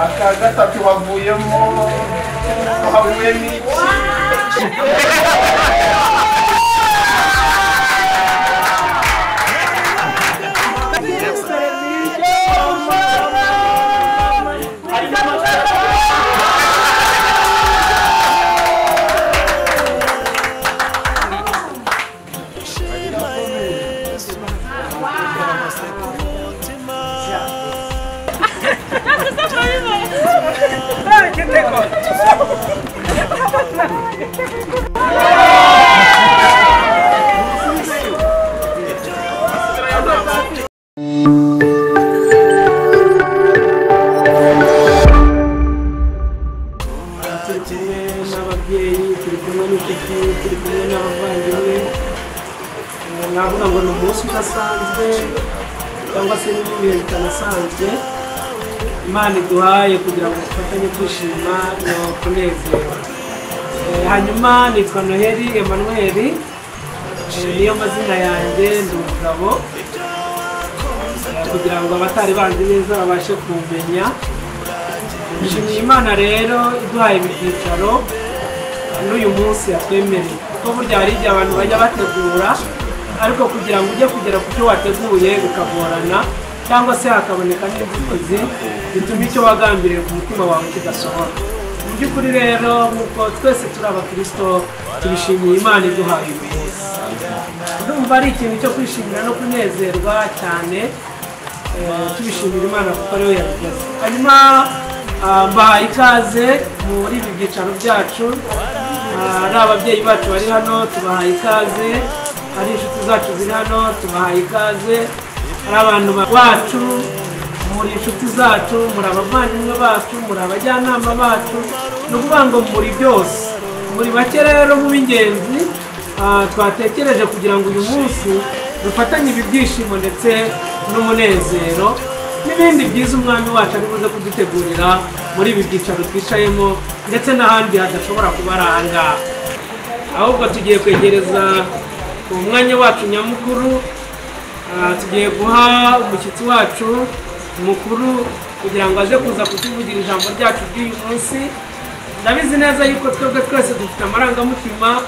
aka gatatu havuyemo havuyemo iki turi kumwe n'ababyeyi turi kumwe n'inshuti turi kumwe n'abavandimwe Eh, navuga ngo ni umunsi udasanzwe cyangwa se ni ibihe bitanasanzwe imana iduhaye kugira ngo dufatanye kwishima no kunezerwa Eh, hanyuma nitwa noheli emmanuel Eh, niyo mazina yanjye ndi umugabo kugira ngo abatari banzi neza babashe kumenya nshimiye imana rero iduhaye ibi byicaro n'uyu munsi yatwemereye kuko burya hari igihe abantu bajya bategura ariko kugira ngo ujye kugera ku byo wateguye bikagorana cyangwa se hakaboneka n'inzitizi bituma icyo wagambiriye ku mutima wawe kidasohora mu by'ukuri rero nk'uko twese turi abakirisito tubishimiye imana iduhaye uyu munsi ndumva ari ikintu cyo kwishimira no kunezerwa cyane Eh, tubishimira imana kuko ariwe yabigeze hanyuma ah, mbahaye ikaze muri ibi byicaro byacu Ah, ari ababyeyi bacu bari hano tubahaye ikaze ari inshuti zacu ziri hano tubahaye ikaze ari abantu ba- bacu muri inshuti zacu muri abavandimwe bacu muri abajyanama bacu ni ukuvuga ngo muri byose muri bake rero mu b'ingenzi Ah, twatekereje kugira ngo uyu munsi dufatanye ibi byishimo ndetse n'umunezero n'ibindi byiza umwami wacu ari buze kudutegurira muri ibi byicaro twicayemo ndetse n'ahandi hadashobora kuba ari aha ngaha ahubwo tugiye kwegereza umwanya wacu nyamukuru Ah, tugiye guha umushyitsi wacu mukuru kugira ngo aze kuza kutuvugira ijambo ryacu ry'uyu munsi ndabizi neza yuko twebwe twese dufite amarangamutima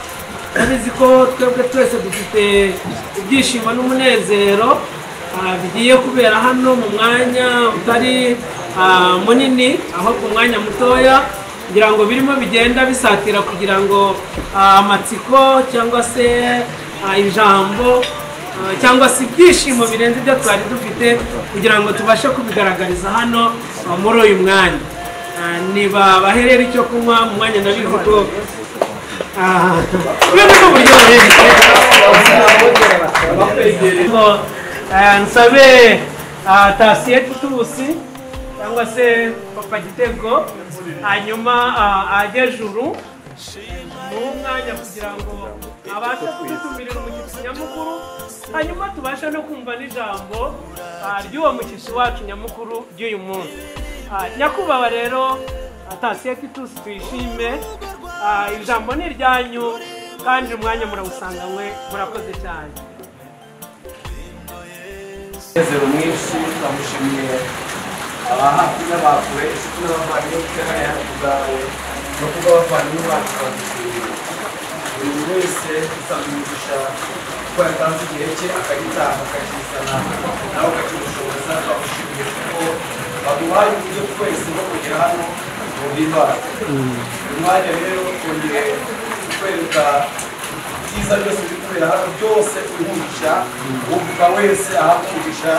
ndabizi ko twebwe twese dufite ibyishimo n'umunezero ah, bigiye kubera hano mu mwanya utari ah, munini ahubwo umwanya mutoya kugira ngo birimo bigenda bisatira kugira ngo ah, amatsiko cyangwa se ah, ijambo ah, cyangwa se ibyishimo birenze ibyo twari dufite kugira ngo tubashe kubigaragariza hano ah, muri uyu mwanya Ah, niba baherera icyo kunywa mu mwanya nabizi ko ah, urabona ko uburyo baherera ngo eh, nsabe ah, tasiye tutusi cyangwa se papa gitego hanyuma ah, ajye juru mu mwanya kugira ngo abashe kudutumirira umushyitsi nyamukuru hanyuma tubashe no kumva n'ijambo ah, ry'uwo mushyitsi wacu nyamukuru ry'uyu munsi Ah, nyakubahwa rero atasiye tutusi tuyishime Ah, ijambo ni iryanyu kandi umwanya murawusanganywe murakoze cyane umunezero mwinshi turamushimiye aba hafi n'abakure inshuti n'abavandimwe bafite hano hafi ubwawe no kuba abavandimwe bacu badushimiye buri muntu wese usanga umugisha kuko yatanze igihe cye akagitaha akakizana nawe ukakimushoboza turamushimiye kuko baguhaye uburyo twese bwo kugera hano mu bibara uyu mwanya rero twongeye kukwereka ibyiza byose biri kubera hano byose turihugisha uvuga wese ahavugisha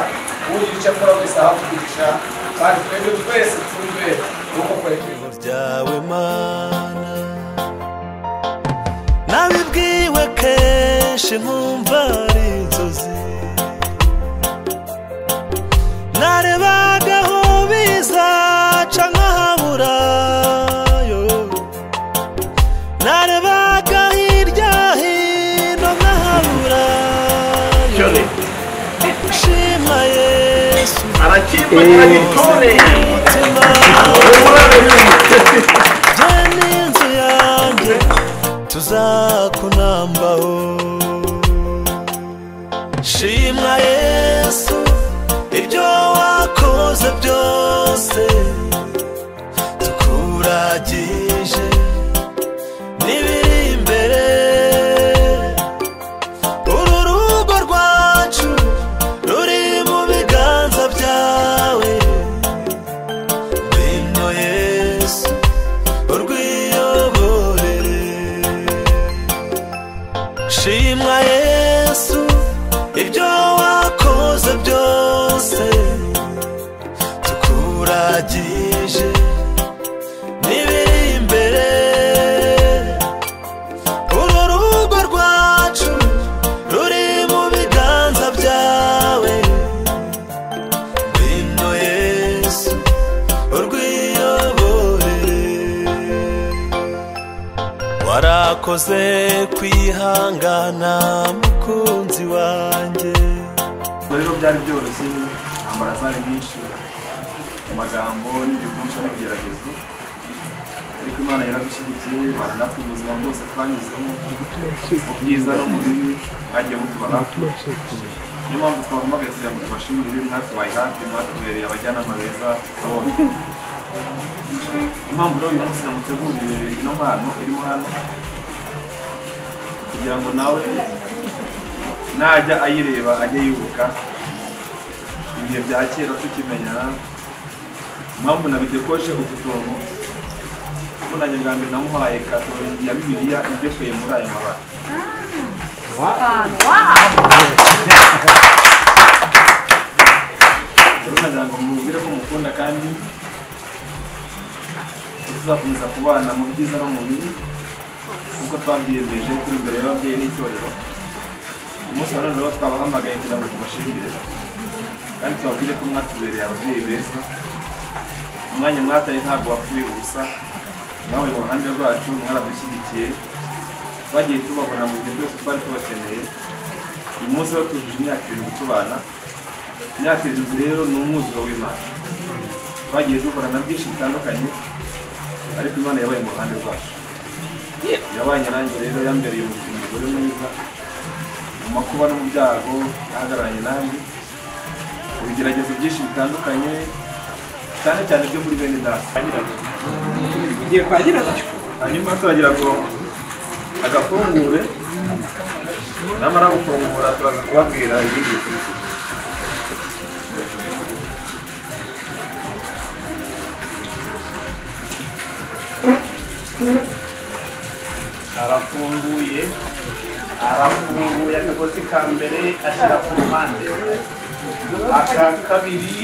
ugira icyo akora wese ahavugisha kandi twebwe twese twumve uko kwerekeza ryawe mana nabibwiwe kenshi nkumva ari inzozi narebaga aho bizaca nkahabura yo narebaga hirya hino nkahabura yo nshima yesu arakimba ntibagitore umutima Je n'inzu yanjye tuzakunambaho shimwa yesu ibyo wakoze byose bihagije n'ibiri imbere uru rugo rwacu ruri mu biganza byawe bino yesu urwiyobore warakoze kwihangana mukunzi wanjye ubwo rero byari byoroshye amarazari menshi mu magambo n'ibivunja n'ibigeragezo ariko imana yaradushyigikiye baranafa ubuzima bwose twanyuzemo mu byiza no mu bibi mwagiye mutuba hafi niyo mpamvu twahamagaye kugira ngo tubashimire ibibi mwatubaye hafi mwatubereye abajyanama beza twabonye impamvu rero uyu munsi namuteguriye ino mpano irimo hano kugira ngo nawe najya ayireba ajye yibuka ibihe bya kera tukimenyana impamvu nabitekoje utudomo mbonanye bwa mbere namuhaye kato ya bibiliya idekuye muri ayo mabara rero nagira ngo mubwire ko mukunda kandi tuzakomeza kubana mu byiza no mu bibi kuko twabyiyemeje turi imbere y'ababyeyi n'itorero umunsi wa none rero twabahamagaye kugira ngo tubashimire kandi tubabwire ko mwatubereye ababyeyi beza umwanya mwataye ntabwo wapfuye ubusa nawe mu ruhande rwacu mwaradushyigikiye twagiye tubabona mu gihe byose twari tubakeneye uyu munsi rero tujuje imyaka irindwi tubana imyaka irindwi rero ni umwuzuro w'imana twagiye duhura na byinshi bitandukanye ariko imana yabaye mu ruhande rwacu yabaye nanjye rero yambereye umukinnyi umugore mwiza mu makuba no mu byago yahagararanye nanjye mu bigeragezo byinshi bitandukanye cyane cyane byo muri bene data tugiye kwa nyirabyo hanyuma turagira ngo agafungure namara gufungura turaza kubabwira ibindi bintu arafunguye arafunguye akagozi ka mbere ashyira ku ruhande aka kabiri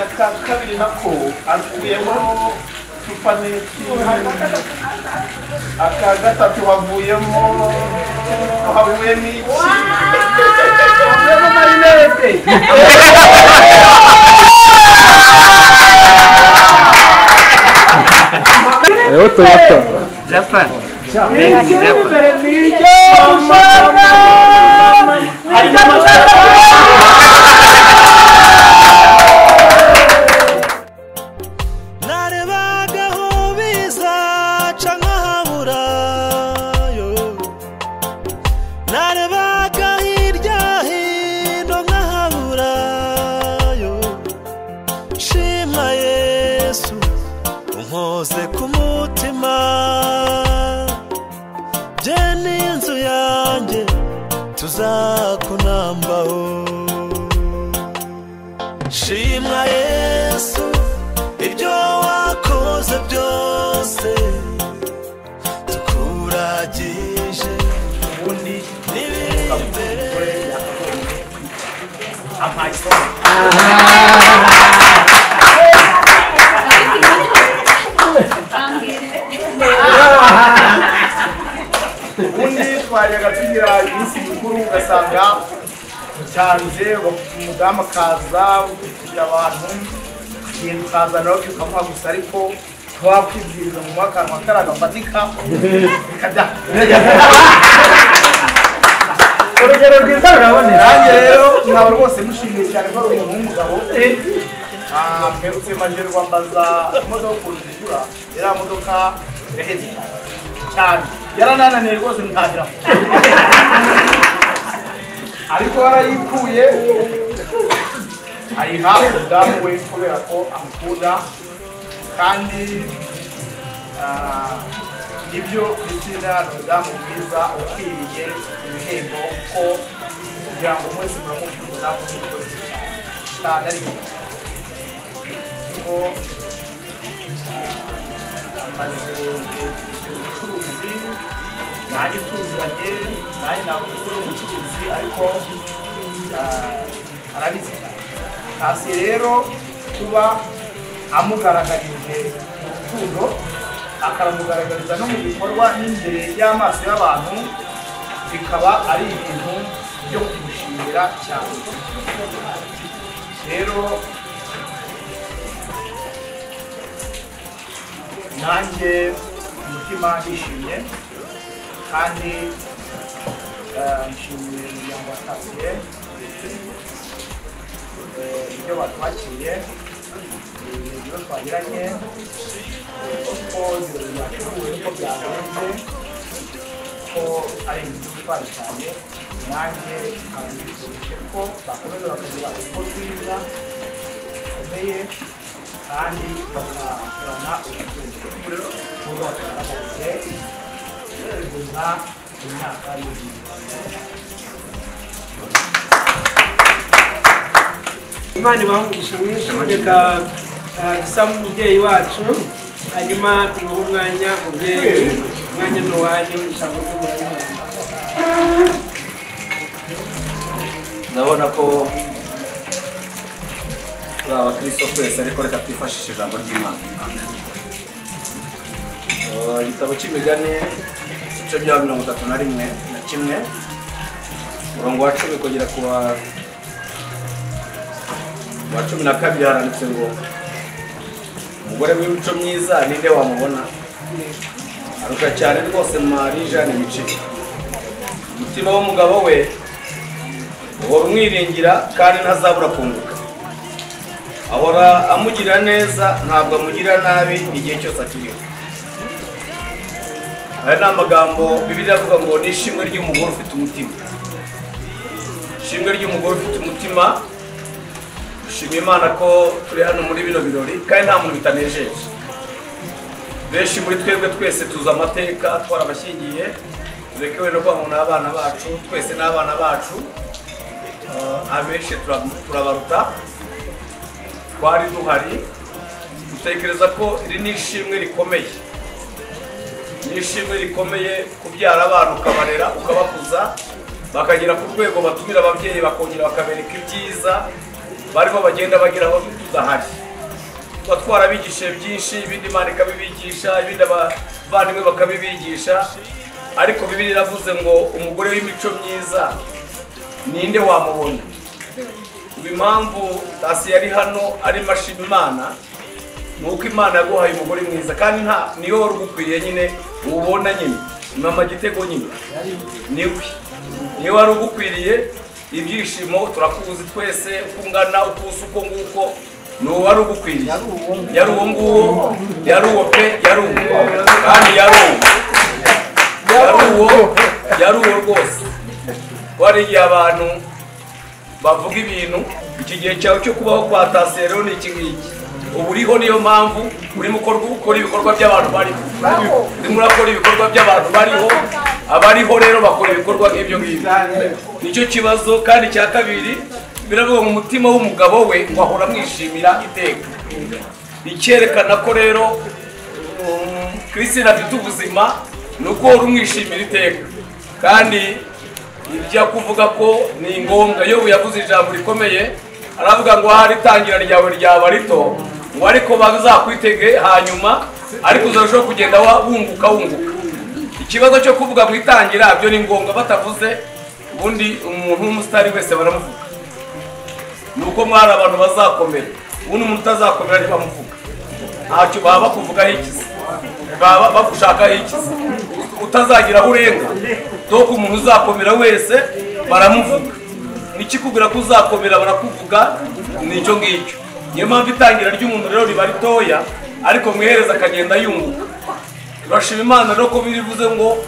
aka kabiri nako akuyemo supaneti aka gatatu havuyemo havuyemo iki havuyemo marinete Hariho toyota narebaga aho bizaca nkahabura yo narebaga hirya hino nkahabura yo nshima yesu unkoze ku mutima bye n'inzu yanjye tuzakunambaho shimwa yesu ibyo wakoze byose tukuragije ubundi n'ibiri imbere amayisoni ubundi twajyaga tugira iminsi mikuru ugasanga cyanze umudamu akaza ugira abantu ikintu ukaza nawe ukamuha gusa ariko twakwibwiriza mu akanwa karagafatika bikajya urugero rwiza rurabonera nanjye rero mwaba rwose mushimiye cyane ko ari umuntu w'umugabo Ah, mperutse majerwa mbaza imodoka ukuntu zigura iriya modoka iraheze cyane yaranananiye rwose ntahira ariko warayikuye ayiha umudamu we kubera ko amukunda kandi ah, nibyo bitina umudamu mwiza ukwiriye ibihembo ko kugira ngo mwese muramukunda mukikoze cyane ariko ko amaze ubucuruzi nanjye tuziranye nanjye nakuze ubucuruzi ariko ah, arabizi hasi rero kuba amugaragarije urukundo akaramugaragariza no mu bikorwa n'imbere y'amaso y'abantu bikaba ari ibintu byo kumushimira cyane rero nanjye umutima nishimye kandi eh, nshimiye umuryango wa tapiye ibyo batwakiriye ibyo twagiranye eh, uko ibirori byateguwe uko byagenze ko ari ibintu bitwara cyane nanjye nkaba nifuje ko bakomeza bakagira uko rwiza rukomeye kandi bakakorana ubutunzi bwubakana mu gihe kugeza mu myaka y'ibihumbi imana ibaha mwinshi reka eh, dusabe umubyeyi wacu hanyuma tumuhe umwanya umubyeyi umwanya ni uwanyu ijambo ry'umutima ndabona ko turi abakristo twese ariko reka twifashishe ijambo ry'imana Eh, igitabo cy'imigani igice bya mirongo itatu na rimwe na kimwe umurongo wa cumi kugera ku wa ku wa cumi na kabiri haranditse ngo umugore w'imico myiza ninde wamubona aruta cyane rwose mari jane ibiceri umutima w'umugabo we uhora umwiringira kandi ntazabura kunguka ahora amugira neza ntabwo amugira nabi igihe cyose akiriho aya ni amagambo bibiri avuga ngo ni ishimwe ry'umugore ufite umutima ishimwe ry'umugore ufite umutima dushimira imana ko turi hano muri bino birori kandi nta muntu bitanejeje benshi muri twebwe twese tuzi amateka twarabashyingiye tureke wenda ko umuntu abana bacu twese n'abana bacu Eh, abenshi tura- turabaruta twari duhari dutekereza ko iri ni ishimwe rikomeye ni ishimwe rikomeye kubyara abana ukabarera ukabakuza bakagera ku rwego batumira ababyeyi bakongera bakabereka ibyiza barimo bagenda bageraho tudahari tuba twarabigishije byinshi ibindi imana ikabibigisha ibindi abavandimwe bakabibigisha ariko bibiri iravuze ngo umugore w'imico myiza ninde wamubona ubu impamvu tasi yari hano arimo ashima imana ni uko imana yaguhaye umugore mwiza kandi nta niwe wari ugukwiriye nyine uwubona nyine mama gitego nyine niwe niwe wari ugukwiriye ibyishimo turakuzi twese uko ungana uko usa uko nguko ni uwo wari ugukwiriye yari uwo nguwo yari uwo pe yari uwo kandi yari uwo yari uwo yari uwo rwose wari igihe abantu bavuga ibintu iki gihe cyawe cyo kubaho kwa tasiyo rero ni iki ngiki ubu uriho niyo mpamvu urimo ukora ukora ibikorwa by'abantu bariho urimo urakora ibikorwa by'abantu bariho abariho rero bakora ibikorwa nk'ibyo ngibyo nicyo kibazo kandi cya kabiri biravuga ngo umutima w'umugabo we ngo ahora amwishimira iteka icyerekana ko rero um, Christine afite ubuzima ni uko uhora umwishimira iteka kandi ibyo kuvuga ko ni ngombwa iyo yavuze ijambo rikomeye aravuga ngo ahari itangira ryawe ryaba rito ngo ariko bazakwitege hanyuma ariko uzarushaho kugenda wa- wunguka wunguka ikibazo cyo kuvuga mu itangira byo ni ngombwa batavuze ubundi umuntu w'umusitari wese baramuvuga ni uko mwari abantu bazakomera ubundi umuntu utazakomera ntibamuvuga ntacyo baba bakuvugaho ikizi baba bagushakaho ikizi utazagira aho urenga doko umuntu uzakomera wese baramuvuga n'ikikubwira ko uzakomera barakuvuga nicyo ngicyo niyo mpamvu itangira ry'umuntu rero riba ritoya ariko mwihereza akagenda yunguka turashima imana rero ko birivuze ngo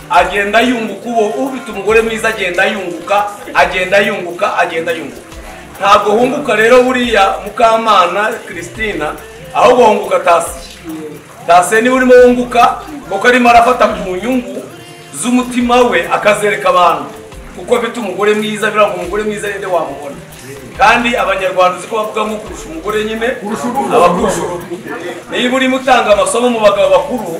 agenda yunguka uwo ufite umugore mwiza agenda yunguka agenda yunguka agenda yunguka ntabwo hunguka rero buriya mukamana christina ahubwo hunguka tasi tase niba urimo wunguka kuko arimo arafata ku nyungu z'umutima we akazereka abantu kuko afite umugore mwiza biriya ngo umugore mwiza ninde wamubona kandi abanyarwanda uzi ko bavuga ngo kurusha umugore nyine aba kurusha urugo niba urimo utanga amasomo mu bagabo bakuru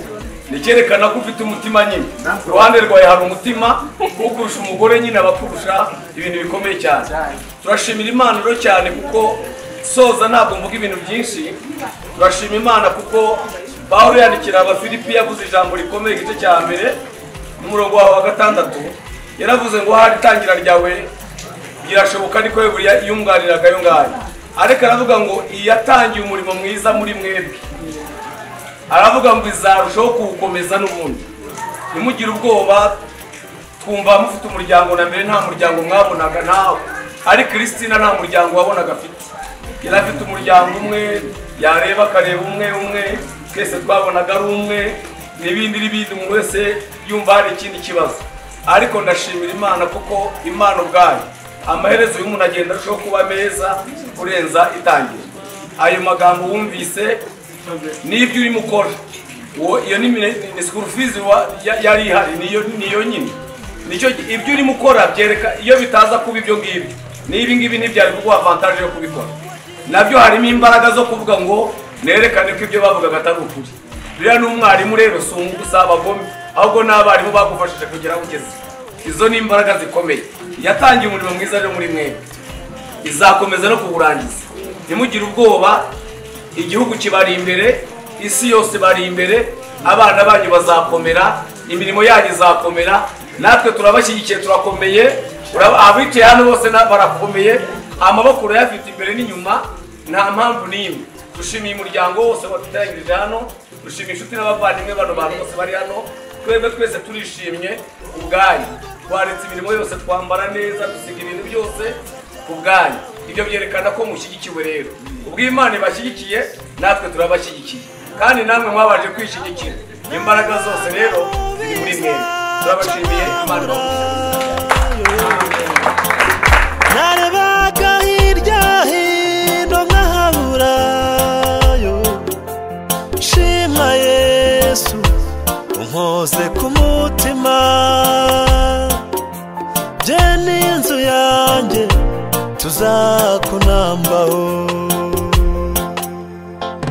ni icyerekana ko ufite umutima nyine iruhande rwawe hari umutima wo kurusha umugore nyine aba kurusha ibintu bikomeye cyane turashimira imana rero cyane kuko soza ntabwo mvuga ibintu byinshi turashima imana kuko pawulo yandikira abafilipi yavuze ijambo rikomeye igice cya mbere n'umurongo wawe wa gatandatu yaravuze ngo hari itangira ryawe birashoboka ariko we buriya yunganiraga ayo ngayo ariko aravuga ngo iyatangiye umurimo mwiza muri mwebwe aravuga ngo izarushaho kuwukomeza n'ubundi ntimugire ubwoba twumva mufite umuryango na mbere nta muryango mwabonaga nawe ari christina nta muryango wabonaga afite yari afite umuryango umwe yareba akareba umwe umwe twese twabonaga ari umwe n'ibindi n'ibindi umuntu wese yumva hari ikindi kibazo ariko ndashimira imana kuko imana ubwayo amaherezo y'umuntu agenda arushaho kuba meza kurenza itangira ayo magambo wumvise n'ibyo urimo ukora uwo iyo ni mine- ni sikuru fizi wa- ya- yari ihari niyo niyo nyine nicyo gi- ibyo urimo ukora byereka iyo bitaza kuba ibyo ngibyo n'ibi ngibi ntibyari kuguha avantage yo kubikora nabyo harimo imbaraga zo kuvuga ngo nerekane ko ibyo bavugaga atari ukuri buriya n'umwarimu rero si umu- si abagome ahubwo n'abarimu bagufashije kugera aho ugeze izo ni imbaraga zikomeye yatangiye umurimo mwiza rero muri mwebwe izakomeza no kuwurangiza ntimugire ubwoba igihugu kibari imbere isi yose bari imbere abana banyu bazakomera imirimo yanyu izakomera natwe turabashyigikiye turakomeye Urab- abicaye hano bose na- barakomeye amaboko urayafite imbere n'inyuma nta mpamvu n'imwe dushimiye umuryango wose waduteranyirije hano dushimiye inshuti n'abavandimwe bano bantu bose bari hano twebwe twese turishimye ubwayo twaretse imirimo yose twambara neza dusiga ibintu byose ubwanyu ibyo byerekana ko mushyigikiwe rero ubwo iyo imana ibashyigikiye natwe turabashyigikiye kandi namwe mwabanje kwishyigikira imbaraga zose rero ziri muri mwe turabashimiye imana ibahe narebaga hirya hino nkahaburayo shima yesu unkoze ku mutima bye n'inzu yanjye tuzakunambaho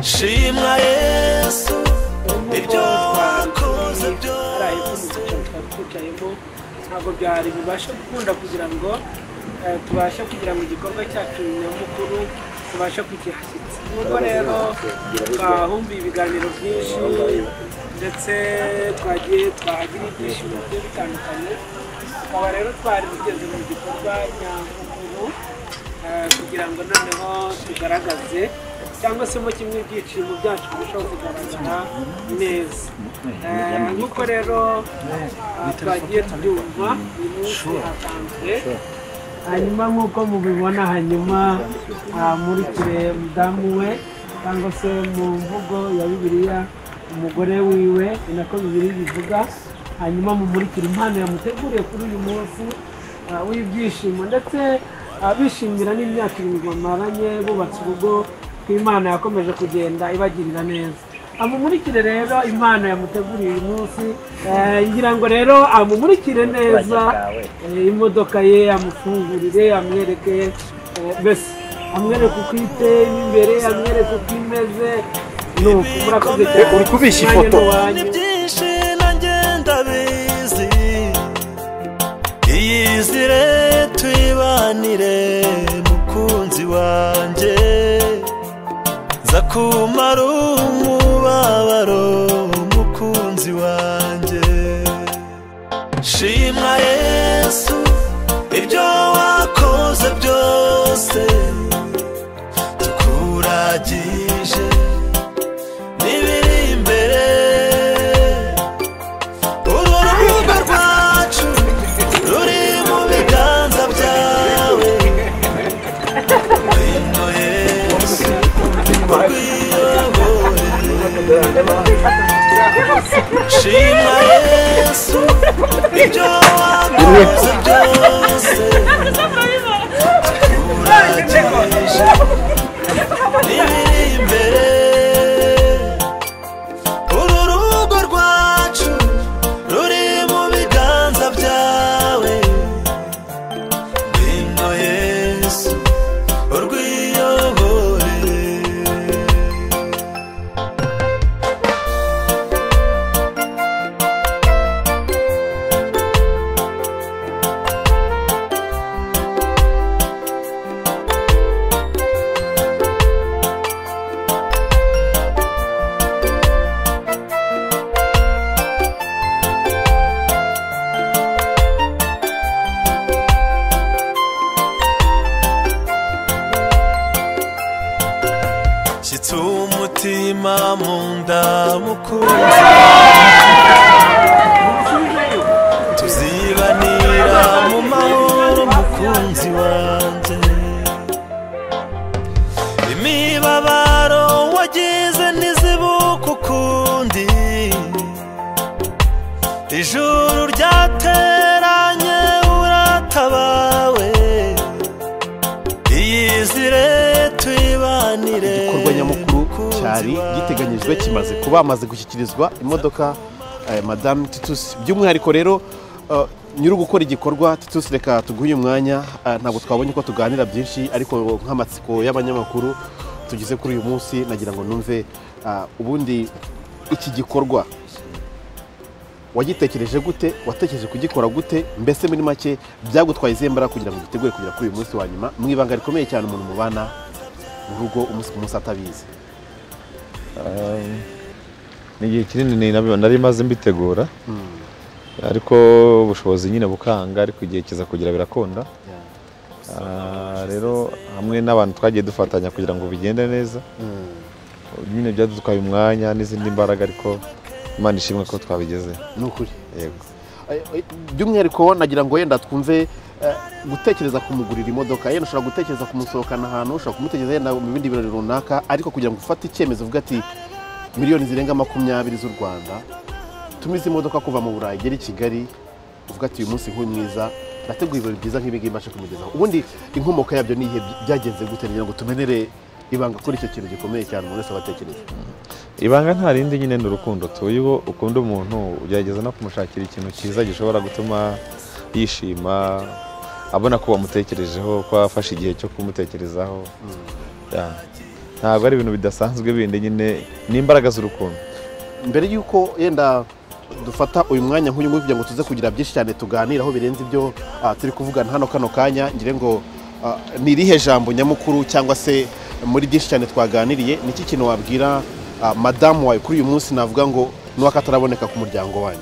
shima yesu ibyo wakoze hari ayo byose twari twicayemo ntabwo byari bubashe gukunda kugira ngo eh, tubashe kugira ngo igikorwa cyacu nyamukuru tubashe kugihashyitsa nubwo rero twahumbiye ibiganiro byinshi ndetse twagiye twahagira ibyishimo bigiye bitandukanye tukaba rero twari tugeze mu gikorwa nyamukuru eh, kugira ngo noneho tugaragaze cyangwa se mo kimwe ibyiciro byacu birushaho kugaragara neza Eh, nk'uko rero ah, twagiye tubyumva uyu munsi hatanzwe hanyuma nk'uko mubibona hanyuma amurikire mudamu we cyangwa se mu mvugo ya bibiliya umugore wiwe ni nako bibiliya bivuga hanyuma mumurikire impano yamuteguriye kuri uyu munsi ah, w'ibyishimo ndetse ah, bishimira n'imyaka irindwi bamaranye bubatse urugo imana yakomeje kugenda ibagirira neza amumurikire rero impano yamuteguriye uyu munsi eh, ngira ngo rero amumurikire neza eh, imodoka ye amufungurire amwereke eh, mbese amwereke uko iteye mo imbere amwereke uko imeze ni uko murakoze cyane Uri kubishya Umwanya ni ifoto. uwanyu. ni byinshi nanjye ndabizi iyizire tuyibanire mukunzi wanjye nza kumara umubabaro mukunzi wanjye shima yesu ibyo wakoze byose tukuragije n'ibiri imbere uru rubuga rwacu ruri mu biganza byawe wino yesu urwiyobore shima yesu ibyo wakoze byose turagije n'ibiri imbere uru rugo rwacu ruri mu biganza byawe ngwino yesu urwiyobore Umushyitsi w'umutima mu ndamukunze tuzibanira mu mahoro mukunzi wanjye imibabaro wagize ntizibuka ukundi ijuru ryateranye uratabawe iyizire tuyibanire igikorwa nyamukuru mukunzi cyari giteganyijwe kimaze kuba hamaze gushyikirizwa imodoka eh, madamu titusi by'umwihariko rero eh, nyiri gukora igikorwa titusi reka tuguhe uyu mwanya eh, ntabwo twabonye ko tuganira byinshi ariko nk'amatsiko y'abanyamakuru tugize kuri uyu munsi nagira ngo numve ah, ubundi iki gikorwa wagitekereje gute watekereje kugikora gute mbese muri make byagutwaye izihe mbaraga kugira ngo gitegure kugera kuri uyu munsi wa nyuma mu ibanga rikomeye cyane umuntu mubana mu rugo umunsi ku munsi atabizi ni igihe kinini nari- nari maze mbitegura ariko ubushobozi nyine bukanga ariko igihe kiza kugira birakunda Ah, rero hamwe n'abantu twagiye dufatanya kugira ngo bigende neza nyine byadutwaye umwanya n'izindi mbaraga ariko imana ishimwe ko twabigezeho ni ukuri yego by'umwihariko nagira ngo wenda twumve eh, gutekereza kumugurira imodoka yenda ushobora gutekereza kumusohokana ahantu ushobora kumutekereza yenda mu bindi birori runaka ariko kugira ngo ufate icyemezo uvuga ati miliyoni zirenga makumyabiri z'u rwanda tumize imodoka kuva mu burayi igera i kigali uvuga ati uyu munsi nk'uyu mwiza ndateguye ibirori byiza nk'ibi ngibi mbashe kumugezaho ubundi inkomoko yabyo ni ihe byagenze gute kugira ngo tumenere ibanga kuri icyo kintu gikomeye cyane umuntu wese aba atekereza ibanga nta rindi nyine ni urukundo tuyiho ukunda umuntu ugerageza no kumushakira ikintu cyiza gishobora gutuma yishima abona ko wamutekerejeho ko wafashe igihe cyo kumutekerezaho Yeah. ntabwo ari ibintu bidasanzwe bindi nyine ni imbaraga z'urukundo mbere y'uko yenda dufata uyu mwanya nk'uyu nguyu kugira ngo tuze kugira byinshi cyane tuganiraho birenze ibyo ah, turi kuvugana hano kano kanya ngira ngo ah, ni irihe jambo nyamukuru cyangwa se muri byinshi cyane twaganiriye ni iki kintu wabwira ah, madamu wawe kuri uyu munsi navuga ngo n'uwakataraboneka ku muryango wanyu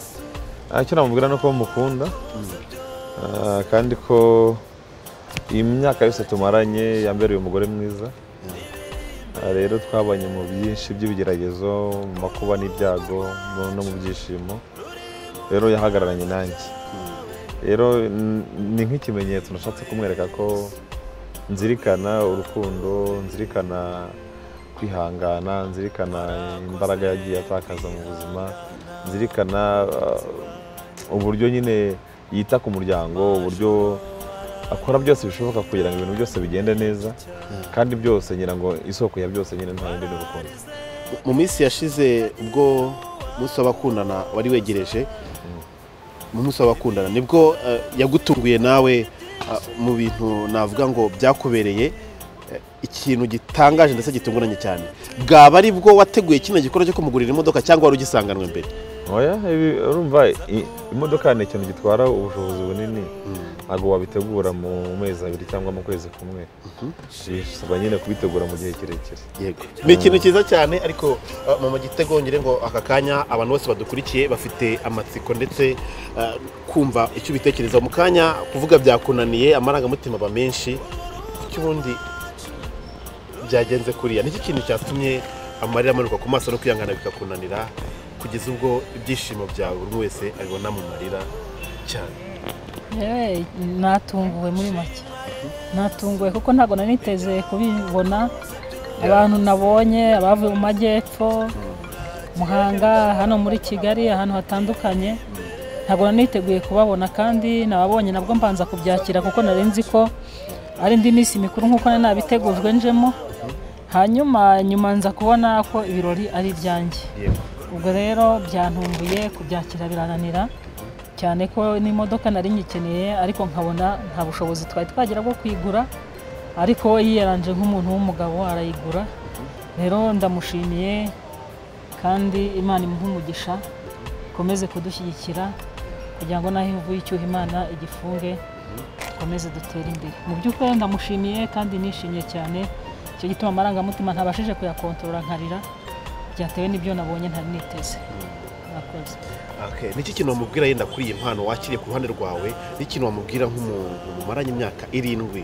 Ah, icyo namubwira ni uko mukunda Ah, kandi ko iyi myaka yose tumaranye yambereye umugore mwiza Ah, rero twabanye mu byinshi by'ibigeragezo mu makuba n'ibyago mu- no mu byishimo rero yahagararanye nanjye rero n- ni nk'ikimenyetso nashatse kumwereka ko nzirikana urukundo nzirikana kwihangana nzirikana imbaraga yagiye atakaza mu buzima nzirikana uh, uburyo nyine yita ku muryango uburyo akora byose bishoboka kugira ngo ibintu byose bigende neza kandi byose ngira ngo isoko ya byose nyine nta yindi ni urukundo mu minsi yashize ubwo umunsi w'abakundana wari wegereje mu munsi w'abakundana nibwo eh, yagutunguye nawe ah, mu bintu navuga ngo byakubereye eh, ikintu gitangaje ndetse gitunguranye cyane bwaba ari bwo wateguye kino gikorwa cyo kumugurira imodoka cyangwa wari ugisanganwe mbere oya ibi- urumva i- imodoka ni ikintu gitwara ubushobozi bunini ntabwo wabitegura mu mezi abiri cyangwa mu kwezi kumwe bisaba nyine kubitegura mu gihe kirekire yego ni ikintu cyiza cyane ariko ah, mama gitego ngire ngo aka kanya abantu bose badukurikiye bafite amatsiko ndetse ah, kumva icyo ubitekereza mu kanya kuvuga byakunaniye amarangamutima aba menshi kuko ubundi byagenze kuriya nicyo kintu cyatumye amarira amanuka ku maso no kwihangana bikakunanira kugeza ubwo ibyishimo byawe buri wese abibona mu marira cyane yewe natunguwe muri make natunguwe kuko ntabwo nari niteze kubibona abantu nabonye abavuye mu majyepfo muhanga hano muri kigali ahantu hatandukanye ntabwo nari niteguye kubabona kandi nababonye nabwo mbanza kubyakira kuko nari nzi ko ari indi minsi mikuru nk'uko nari nabitegujwe njemo hanyuma nyuma nza kubona ko ibirori ari ibyanjye ubwo rero byantumbuye kubyakira birananira cyane ko n'imodoka nari nyikeneye ariko nkabona nta bushobozi twari twagira bwo kuyigura ariko we yiyaranje nk'umuntu w'umugabo arayigura rero ndamushimiye kandi imana imuhe umugisha ikomeze kudushyigikira kugira ngo naho ivuye icyuho imana igifunge dukomeze dutere imbere mu by'ukuri ndamushimiye kandi nishimye cyane icyo gituma amarangamutima ntabashije kuyakontorora nkarira byatewe n'ibyo nabonye ntari niteze murakoze Okay. Niki kintu wamubwira yenda kuri iyi mpano wakiriye ku ruhande rwawe n'ikintu wamubwira nk'umuntu mumaranye imyaka irindwi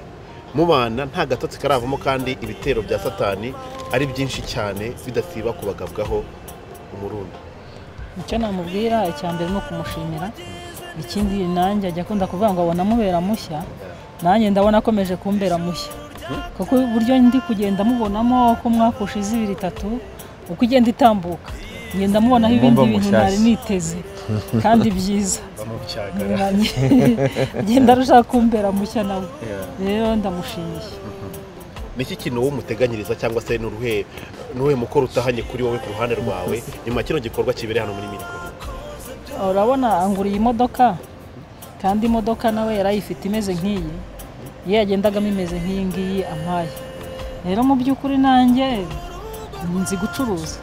mubana nta gatotsi karavamo kandi ibitero bya satani ari byinshi cyane bidasiba kubagabwaho umurundo icyo namubwira icya mbere ni ukumushimira ikindi nanjye ajya akunda kuvuga ngo abona amubera mushya nanjye ndabona akomeje kumbera mushya kuko uburyo ndi kugenda mubonamo uko umwaka ushize ibiri itatu uko ugenda itambuka ngenda mubonaho ibindi Mumba bintu mushyashya. ntari niteze kandi byiza bamubyagara ngenda arushaho kumbera mushya nawe rero ndamushimiye niki kintu wowe umuteganyiriza cyangwa se n'uruhe n'uruhe mukoro utahanye kuri wowe ku ruhande rwawe nyuma ya kino gikorwa kibereye hano muri miriko urabona anguriye imodoka kandi imodoka nawe yarayifite imeze nk'iyi iyo yagendagamo imeze nk'iyi ngiyi ampaye rero mu by'ukuri nanjye nzi gucuruza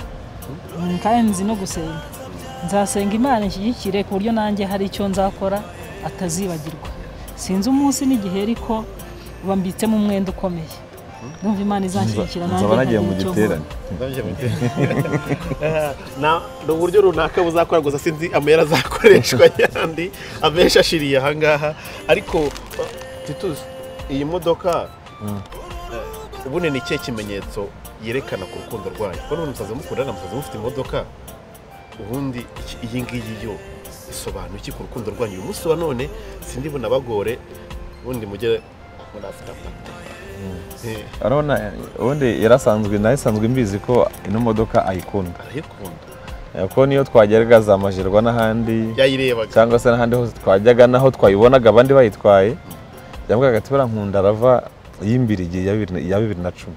Mm, kandi nzi no gusenga nzasenga imana inshyigikire ku buryo nanjye hari icyo nzakora atazibagirwa sinzi umunsi n'igihe ariko bambitsemo umwenda ukomeye ndumva imana izanshyigikira nanjye nzaba nagiye mu nkagira icyo nkora. giterane Na- ni uburyo runaka buzakora gusa sinzi amayeri azakoreshwa yandi amenshi ashiriye ahangaha ariko titus iyi modoka eh, ubundi ni ikihe kimenyetso yerekana ku rukundo rwayo kuko n'ubundi musaza mukundana musaza mufite imodoka ubundi iki- iyi ngiyi yo isobanura iki ku rukundo rwanyu uyu munsi wa none sindi bunabagore ubundi mujye muri afite apate Eh, urabona ubundi yarasanzwe nayo isanzwe mbizi ko ino modoka ayikunda arayikunda Eh, kuko niyo twajyaga za majerwa n'ahandi yayirebaga cyangwa se n'ahandi hose twajyaga naho twayibonaga abandi bayitwaye yavugaga ati buriya nkunda arava yimbiriye iya bibiri- iya bibiri na cumi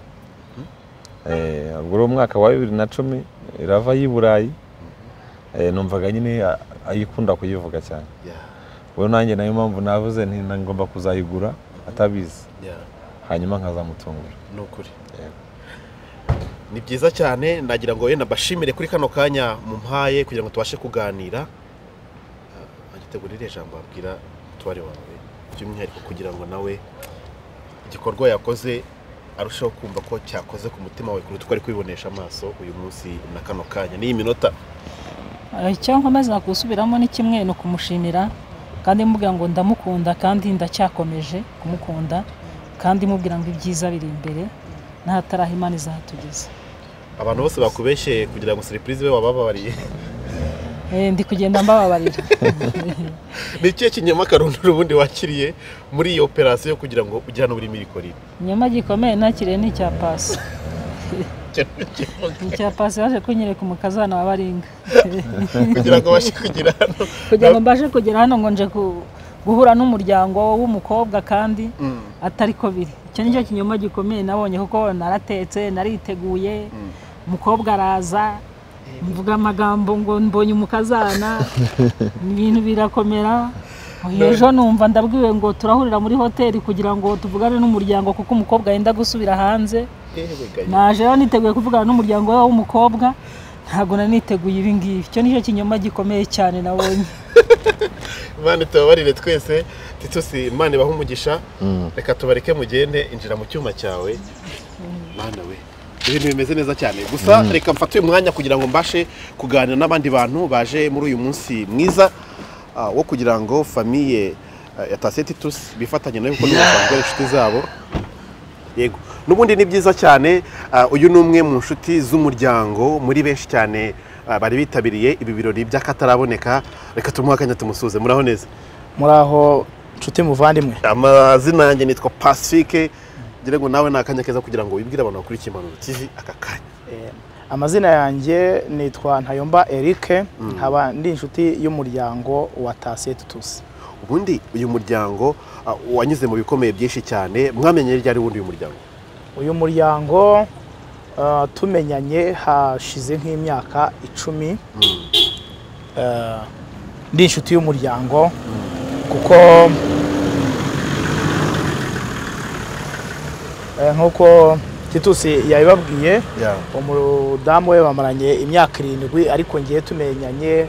Eh, ubwo uri umwaka wa bibiri na cumi irava y'i burayi Eh, numvaga nyine a- ayikunda kuyivuga cyane Yeah. ubu nanjye nayo mpamvu navuze nti ngomba kuzayigura atabizi Yeah. hanyuma nkazamutungura ni ukuri ni byiza cyane nagira ngo wenda mbashimire kuri kano kanya mumpaye kugira ngo tubashe kuganira agitegurire ijambo wabwira umutware wawe by'umwihariko kugira ngo nawe igikorwa yakoze arushaho kumva ko cyakoze ku mutima wawe kuruta uko ari kubibonesha amaso uyu munsi na kano kanya n'iyi minota Eh, icyo nkomeza gusubiramo ni kimwe ni ukumushimira kandi mubwira ngo ndamukunda kandi ndacyakomeje kumukunda kandi mubwira ngo ibyiza biri imbere n'ahataraha imana izatugeza abantu bose bakubeshyeye kugira ngo serivisi be wabababariye Eh, ndi kugenda mbababarira ni ikihe kinyama karundura ubundi wakiriye muri iyi operasiyo kugira ngo ujye hano buri mirikorire inyama gikomeye nakiriye ni icya pasi ni icya pasi yaje kunyereka umukazana wa baringa kugira ngo abashe kugira hano kugira ngo mbashe kugera hano ngo nje ku- guhura n'umuryango w'umukobwa kandi atari ko biri icyo nicyo kinyoma gikomeye nabonye kuko naratetse nariteguye umukobwa araza mvuga amagambo ngo mbonye umukazana ibintu birakomera ejo numva ndabwiwe ngo turahurira muri hoteli kugira ngo tuvugane n'umuryango kuko umukobwa yenda gusubira hanze yewe gayi. naje rero niteguye kuvugana n'umuryango we w'umukobwa ntabwo nari niteguye ibi ngibi icyo nicyo kinyoma gikomeye cyane nabonye Imana tubabarire twese titusi Imana ibahe umugisha reka tubareke mugende injira mu cyuma cyawe Mana we ibintu bimeze neza cyane gusa reka mfate uyu mwanya kugira ngo mbashe kuganira n'abandi bantu baje muri uyu munsi mwiza ah, wo kugira ngo famiye ah, ya Tasiye Titus bifatanye nayo kuko nibo basanzwe ari inshuti zabo yego n'ubundi ni byiza cyane ah, uyu ni umwe mu nshuti z'umuryango muri benshi cyane ah, bari bitabiriye ibi birori by'akataraboneka reka tumuhe akanya tumusuze muraho neza muraho nshuti muvandimwe amazina yanjye nitwa pacifique ngira ngo nawe ni akanya keza kugira ngo wibwire abantu bakurikiye impanuro tv aka kanya amazina yanjye nitwa ntayomba erike nkaba ndi inshuti y'umuryango wa tasiye tutusi ubundi uyu muryango ah, wanyuze mu bikomeye byinshi cyane mwamenye ryari ubundi uyu muryango uyu muryango ah, tumenyanye hashize nk'imyaka icumi Ah, ndi inshuti y'umuryango kuko eh, nk'uko titusi yabibabwiye umudamu we bamaranye imyaka irindwi ariko ngiye tumenyanye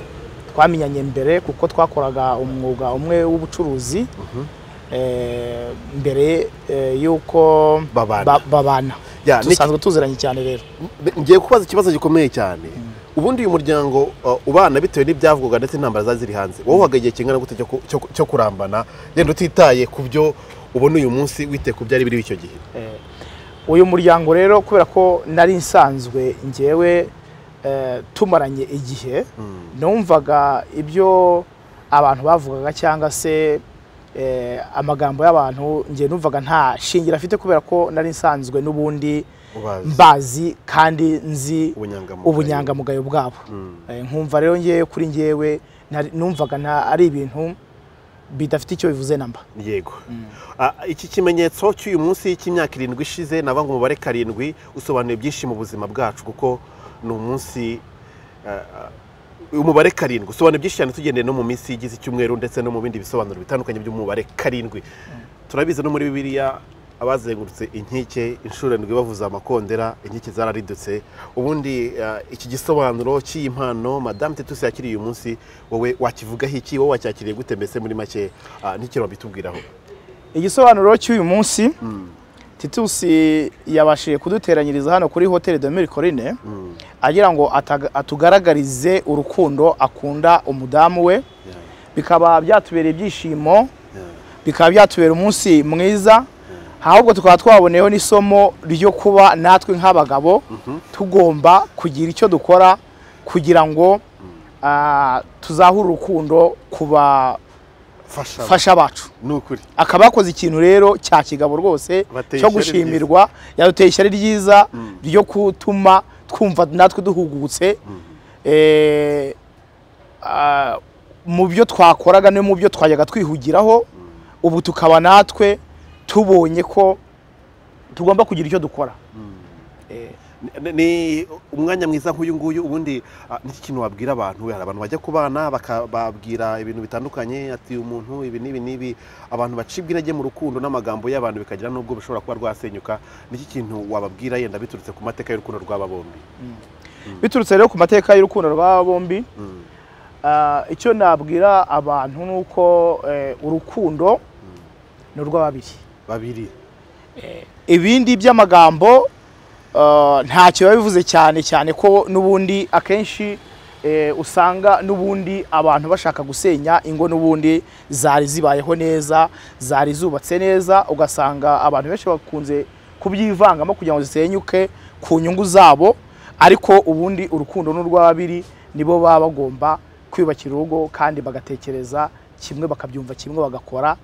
twamenyanye mbere kuko twakoraga umwuga umwe w'ubucuruzi eh, mbere eh, y'uko Babana. ba- babana Ya, ni- dusanzwe tuziranye cyane rero ngiye kubaza ikibazo gikomeye cyane ubundi uyu muryango ah, ubana bitewe n'ibyavugwaga ndetse n'intambara zari ziri hanze wowe uhaga igihe kingana gute cyo ku- cyo- cyo kurambana yenda utitaye ku byo ubona uyu munsi wite ku byari biriho icyo gihe Eh, uyu muryango rero kubera ko nari nsanzwe ngewe eh, tumaranye igihe numvaga ibyo abantu bavugaga cyangwa se eh, amagambo y'abantu ngewe numvaga nta shingira afite kubera ko nari nsanzwe n'ubundi Ubazi. mbazi kandi nzi Ubunyangamugayo. ubunyangamugayo bwabo Mm. Eh, nkumva rero ngewe kuri ngewe nari- numvaga nta ari ibintu bidafite icyo bivuze namba yego Ah, iki kimenyetso cy'uyu munsi cy'imyaka irindwi ishize nava ngo umubare karindwi usobanuye byinshi mu buzima bwacu kuko ni umunsi ah, ah, umubare karindwi usobanura byinshi cyane tugendeye no mu minsi igize icyumweru ndetse no mu bindi bisobanuro bitandukanye by'umubare karindwi turabizi no muri bibiliya abazengurutse inkike inshuro ndwi bavuze amakondera inkike zararidutse ubundi ah, iki gisobanuro cy'iyi mpano madamu tetusi yakiriye uyu munsi wowe wakivugaho iki wowe wacyakiriye gute mbese muri make ah, n'icyo wabitubwiraho igisobanuro cy'uyu munsi titusi yabashije kuduteranyiriza hano kuri hoteli de mirikorine agira ngo ataga- atugaragarize urukundo akunda umudamu we bikaba byatubereye ibyishimo bikaba byatubera umunsi mwiza ahubwo tukaba twaboneyeho n'isomo ryo kuba natwe nk'abagabo tugomba kugira icyo dukora kugira ngo ah, tuzahure urukundo ku Fasha bafasha bacu ni ukuri akaba yakoze ikintu rero cya kigabo rwose Bateye cyo ishyari gushimirwa yaduteye ishyari ryiza ryo gutuma twumva natwe duhugutse Eh, ah, mu byo twakoraga no mu byo twajyaga twihugiraho ubu tukaba natwe tubonye ko tugomba kugira icyo dukora Ni- ni umwanya mwiza nk'uyu nguyu ubundi ah, ni iki kintu wabwira abantu we hari abantu bajya ku bana baka- babwira ibintu bitandukanye ati uyu muntu ibi n'ibi n'ibi abantu bacibwa intege mu rukundo n'amagambo y'abantu bikagira n'ubwo bishobora kuba rwasenyuka ni iki kintu wababwira yenda biturutse ku mateka y'urukundo rw'aba bombi biturutse rero ku mateka y'urukundo rw'aba bombi ah, icyo nabwira abantu ni uko eh, urukundo ni urw'ababiri babiri ibindi by'amagambo eh, ntacyo biba bivuze cyane cyane ko n'ubundi akenshi eh, usanga n'ubundi abantu bashaka gusenya ingo n'ubundi zari zibayeho neza zari zubatse neza ugasanga abantu benshi bakunze kubyivangamo kugira ngo zisenyuke ku nyungu zabo ariko ubundi urukundo n'urw'ababiri nibo baba bagomba kwiyubakira urugo kandi bagatekereza kimwe bakabyumva kimwe bagakora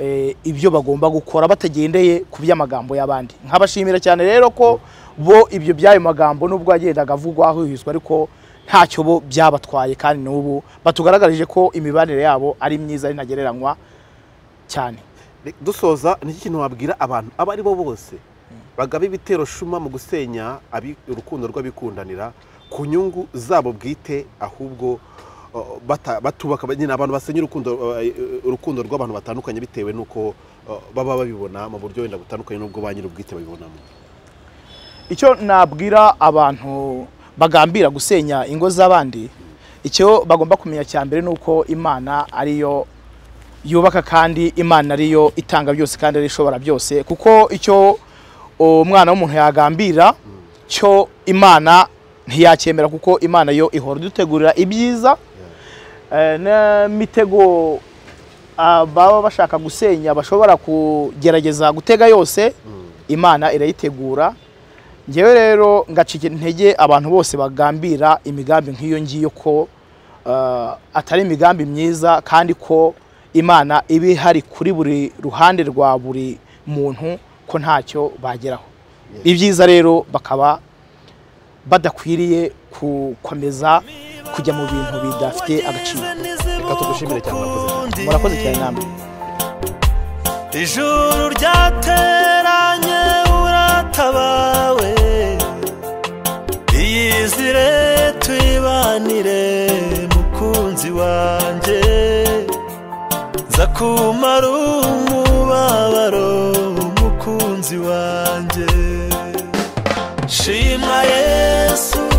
eh, ibyo bagomba gukora batagendeye ku by'amagambo y'abandi nkabashimira cyane rero ko bo ibyo by'ayo magambo nubwo yagendaga avugwa huhizwa ariko ntacyo bo byabatwaye kandi n'ubu batugaragarije ko imibanire yabo ari myiza ari ntagereranywa cyane Re- dusoza ni iki kintu wabwira abantu abo ari bo bose bagaba ibitero shuma mu gusenya abi- urukundo rw'abikundanira ku nyungu zabo bwite ahubwo uh, bata- batubaka nyine abantu basenya urukundo uh, uh, urukundo rw'abantu batandukanye bitewe n'uko uh, baba babibona mu buryo wenda butandukanye n'ubwo ba nyir'ubwite babibonamo icyo nabwira abantu bagambira gusenya ingo z'abandi icyo bagomba kumenya cya mbere ni uko imana ariyo yubaka kandi imana ariyo itanga byose kandi ariyo ishobora byose kuko icyo umwana w'umuntu yagambira cyo imana ntiyacyemera kuko imana yo ihora idutegurira ibyiza eh, n'imitego ah, baba bashaka gusenya bashobora kugerageza gutega yose imana irayitegura ngewe rero ngacika intege abantu bose bagambira imigambi nk'iyo ngiyo ko eh, atari imigambi myiza kandi ko imana iba ihari kuri buri ruhande rwa buri muntu ko ntacyo bageraho ibyiza rero bakaba badakwiriye gukomeza kujya mu bintu bidafite agaciro reka tugushimire cyane murakoze murakoze cyane namwe ijuru ryateranye uratabawe iyizire tuyibanire mukunzi wanjye nza kumara umubabaro mukunzi wanjye shima yesu